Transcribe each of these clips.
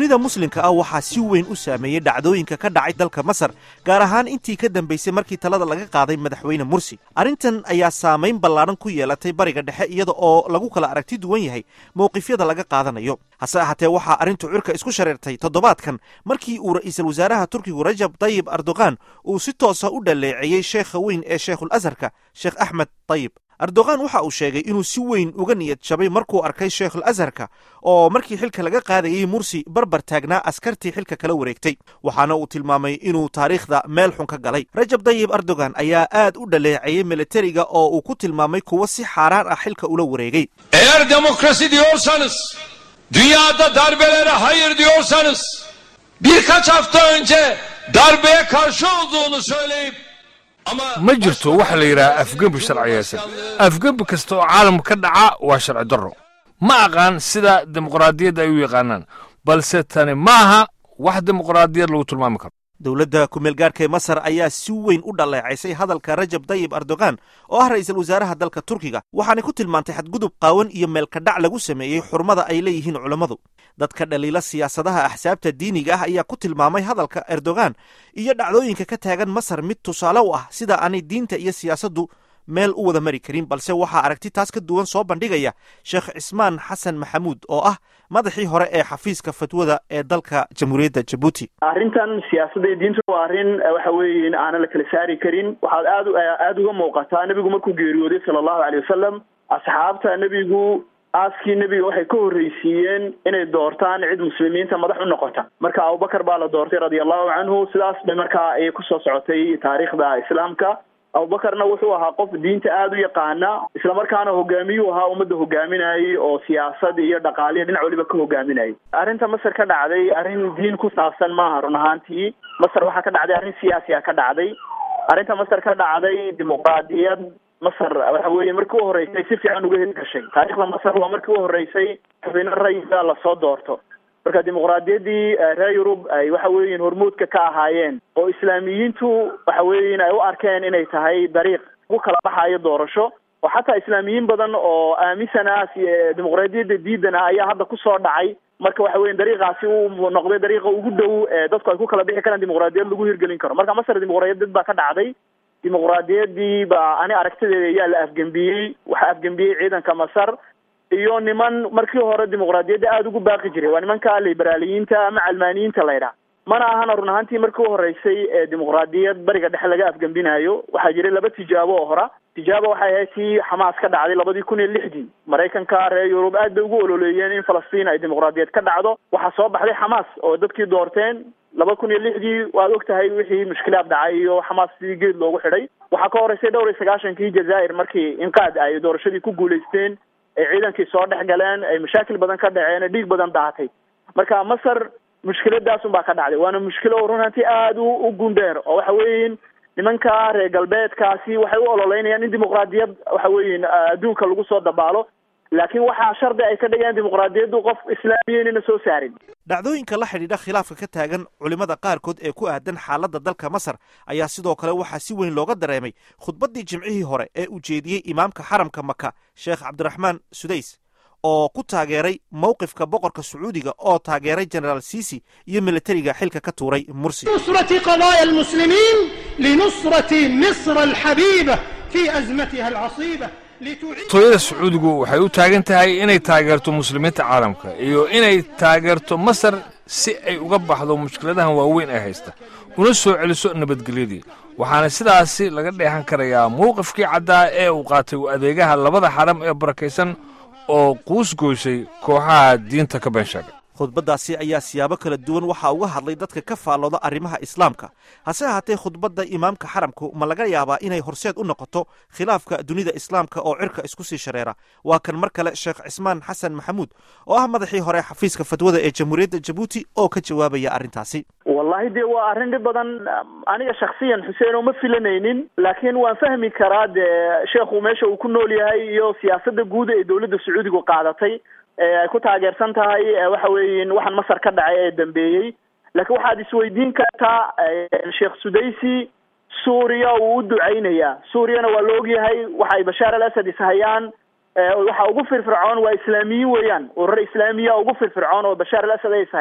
dunida muslimka ah waxaa si weyn u saameeyey dhacdooyinka ka dhacay dalka masar gaar ahaan intii ka dambaysay markii talada laga qaaday madaxweyne mursi arrintan ayaa saamayn ballaadhan ku yeelatay bariga dhexe iyada oo lagu kala aragti duwan yahay mowqifyada laga qaadanayo hase ahaatee waxaa arrintu cirka isku shareertay toddobaadkan markii uu ra'iisul wasaaraha turkigu rajab tayib erdogan uu si toosa u dhaleeceeyey sheekha weyn ee sheekhul asharka sheekh axmed tayib erdogan waxa uu sheegay inuu si weyn uga niyad jabay markuu arkay sheekhul asharka oo markii xilka laga qaadayey mursi barbar taagnaa askartii xilka kala wareegtay waxaana uu tilmaamay inuu taariikhda meel xun ka galay rajab tayib erdogan ayaa aad u dhaleeceeyey militariga oo uu ku tilmaamay kuwo si xaaraan ah xilka ula wareegay Eğer demokrasi diyorsanız, dünyada darbelere hayır diyorsanız, birkaç hafta önce darbeye karşı olduğunu söyleyip ama ma jirto waxa la yidhaha afgembi sharciyeysan afgembi kasta oo caalamka ka dhaca waa sharci darro ma aqaan sida dimuqraadiyadda ay u yaqaanaan balse tani maaha wax dimuqraadiyad lagu tilmaami karo dowladda kumeel gaarhka ee masar ayaa si weyn u dhaleecaysay hadalka rajab tayib erdogan oo ah ra'iisul wasaaraha dalka turkiga waxaanay ku tilmaantay xadgudub qaawan iyo meelkadhac lagu sameeyey xurmada ay leeyihiin culammadu dadka dhaliila siyaasadaha axsaabta diiniga ah ayaa ku tilmaamay hadalka erdogan iyo dhacdooyinka ka taagan masar mid tusaale u ah sida aanay diinta iyo siyaasaddu meel u wada mari karin balse waxaa aragti taas ka duwan soo bandhigaya sheekh cismaan xasan maxamuud oo ah madaxii hore ee xafiiska fatwada ee dalka jamhuuriyadda jabuuti arrintan siyaasadda iyo diintu waa arrin waxa weeye aanan la kala saari karin waxaad aad aada uga muuqataa nebigu markuu geeriyooday sala allahu aleyh wasalam asxaabta nebigu aaskii nebiga waxay ka horreysiiyeen inay doortaan cid muslimiinta madax u noqota marka abubakar baa la doortay radia allahu canhu sidaas bay markaa ayay kusoo socotay taariikhda islaamka abubakarna wuxuu ahaa qof diinta aada u yaqaana islamarkaana hogaamiyuu ahaa ummadda hogaaminayay oo siyaasad iyo dhaqaaliya dhinac waliba ka hogaaminayay arrinta masar ka dhacday arrin diin ku saabsan maaha run ahaantii masar waxaa ka dhacday arrin siyaasi a ka dhacday arrinta masar ka dhacday dimuqraadiyad masar waxa weeye markii u horreysay si fiican uga hirgashay taariikhda masar waa markii u horreysay xubino rayida lasoo doorto marka dimuqraadiyaddii reer yurub ay waxa weeyin hormuudka ka ahaayeen oo islaamiyiintu waxa weeyin ay u arkeen inay tahay dariiq ugu kala baxayo doorasho oo xataa islaamiyiin badan oo aaminsana dimuqraadiyadda diidana ayaa hadda kusoo dhacay marka waxa weya dariiqaasi uu noqday dariiqa ugu dhow dadku ay ku kala bixi karaan dimuqraadiyad lagu hirgelin karo marka masar dimuqraadiyad baa ka dhacday dimuqraadiyaddii baa ani aragtideeda ayaa la afgembiyey waxaa afgembiyey ciidanka masar iyo niman markii hore dimuqraadiyadda aada ugu baaqi jiray waa nimanka liberaaliyiinta ama calmaaniyiinta laydhaha mana ahana run ahaantii markii u horreysay ee dimuqraadiyad bariga dhexe laga afgembinayo waxaa jiray laba tijaabo oo hora tijaabo waxay ahayd tii xamaas ka dhacday labadii kun iyo lixdii maraykanka reer yurub aad bay ugu ololeeyeen in falastiin ay dimuqraadiyad ka dhacdo waxaa soo baxday xamaas oo dadkii doorteen laba kun iyo lixdii waad og tahay wixii mushkilaad dhacay iyo xamaas sidii geed loogu xidhay waxaa ka horreysay dhowr iyo sagaashankii jazaa'ir markii inqaad ay doorashadii ku guulaysteen ay ciidankii soo dhex galeen ay mashaakil badan ka dhaceen dhiig badan daatay marka masar mushkiladaasun baa ka dhacday waana mushkilo run hanti aada u gundheer oo waxa weeyin nimanka reer galbeedkaasi waxay u ololeynayaan in dimuqraadiyad waxa weeyin adduunka lagu soo dabaalo laakiin waxaa shardi ay ka dhigeen dimuqraadiyaddu qof islaamiya inayna soo saarin dhacdooyinka la xidhiidha khilaafka ka taagan culimmada qaarkood ee ku aadan xaaladda dalka masar ayaa sidoo kale waxaa si weyn looga dareemay khudbaddii jimcihii hore ee uu jeediyey imaamka xaramka maka sheekh cabdiraxmaan sudays oo ku taageeray mowqifka boqorka sacuudiga oo taageeray genaraal siisi iyo militariga xilka ka tuuray mursi نصرة قضايا المسلمين لنصرة مصر الحبيبة في أزمتها العصيبة لتعيد tooyada sacuudigu waxay u taagan tahay inay taageerto muslimiinta caalamka iyo inay taageerto masar si ay uga baxdo mushkiladahan waaweyn ee haysta una soo celiso nabadgelyadii waxaana sidaasi laga dheehan karayaa mowqifkii caddaa ee uu qaatay adeegaha labada xaram ee barakaysan oo quusgoysay kooxaha diinta ka been sheegay khudbaddaasi ayaa siyaabo kala duwan waxaa uga hadlay dadka ka faallooda arrimaha islaamka hase ahaatee khudbadda imaamka xaramku ma laga yaabaa inay horseed u noqoto khilaafka dunida islaamka oo cirka isku sii shareera waa kan mar kale sheekh cismaan xasan maxamuud oo ah madaxii hore xafiiska fatwada ee jamhuuriyadda jabuuti oo ka jawaabaya arrintaasi wallahi dee waa arrin dhib badan aniga shaksiyan xuseen oo ma filanaynin laakiin waan fahmi karaa dee sheekhu meesha uu ku nool yahay iyo siyaasadda guud ee dowladda sacuudigu qaadatay ee ay ku taageersan tahay waxa weeyin waxaan masar ka dhacay ee dambeeyey laakiin waxaad isweydiin kartaa sheekh sudaysi suuriya uu u ducaynayaa suuriyana waa la ogyahay waxa ay bashaar al asad ishayaan waxa ugu firfircoon waa islaamiyiin weeyaan urur islaamiya ugu firfircoon oo bashaar al asad ay ishayaan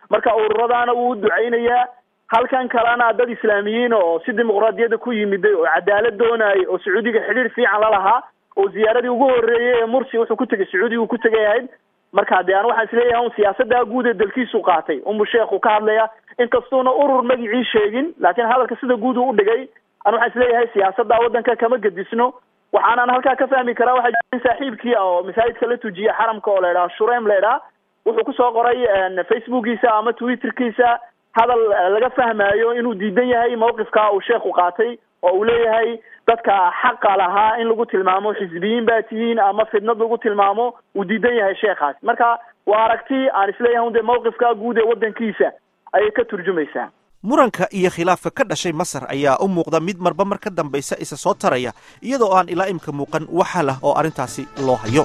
marka ururadaana wuu u ducaynayaa halkan kalena dad islaamiyiin oo si dimuqraadiyadda ku yimiday oo cadaalad doonayay oo sacuudiga xidhiir fiican la lahaa oo ziyaaradii ugu horreeyey ee mursi wuxuu ku tegay sacuudiga uu ku tegay ahayd marka dee an waxaan isleeyahay un siyaasaddaa guud ee dalkiisu qaatay unbu sheekhu ka hadlaya inkastuuna urur magicii sheegin laakiin hadalka sida guud uu udhigay an waxaan isleeyahay siyaasadda waddanka kama gedisno waxaanan halkaa ka fahmi karaa waxaa jira in saaxiibkii oo masaajidka la tujiya xaramka oo la idhaha shureym la idhaha wuxuu kusoo qoray facebookiisa ama twitterkiisa hadal laga fahmaayo inuu diidan yahay mawqifka uu sheekhu qaatay oo uu leeyahay dadka xaqa lahaa in lagu tilmaamo xisbiyiin baa tihiin ama fidnad lagu tilmaamo uu diidan yahay sheekhaas marka waa aragti aan isleeyahay un dee mawqifka guud ee waddankiisa ayay ka turjumaysaa muranka iyo khilaafka ka dhashay masar ayaa u muuqda mid marba mar ka dambaysa isa soo taraya iyadoo aan ilaa imka muuqan waxa lah oo arrintaasi loo hayo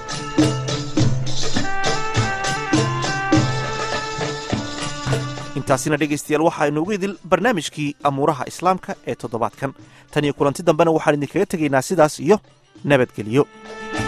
intaasina dhegaystayaal waxaa inoogu idil barnaamijkii amuuraha islaamka ee toddobaadkan tan iyo kulanti dambena waxaan idinkaga tegaynaa sidaas iyo nabadgelyo